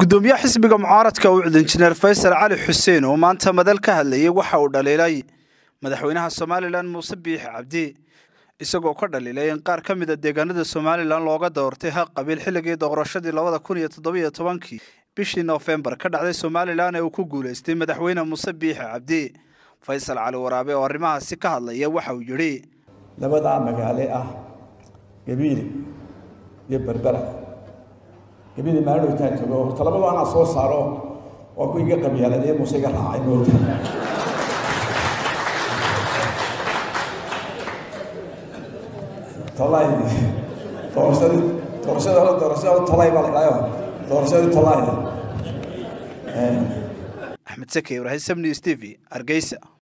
gudoomiyaha xisbiga mucaaradka ucud injineer faysal cali xuseen oo maanta madal ka hadlayay waxa uu dhaliilay madaxweynaha somalilan muuse biixi cabdi isagoo ka dhaliilay in qaar ka mid a deegaanada somalilan looga doortay haq qabiil xilligii doorashadii labada kun iyo toddobiyo tobankii bishii noofembar ka dhacday somalilan ee uu ku guulaystay madaxweyne muuse biixi cabdi faysal cali waraabe oo arrimahaasi ka hadlaya waxa uu yidhi labadaa magaale ah gabiili iyo berbera gabiili maalodhowtaan tago horta labadu anaa soo saaro waa ku iga qabyaaladee muuse iga raacay moota tolay doorashadii doorashada hore doorashada tolay baa la idhaayo doorashadii tolay axmed sake ibraahim samni stv hargeysa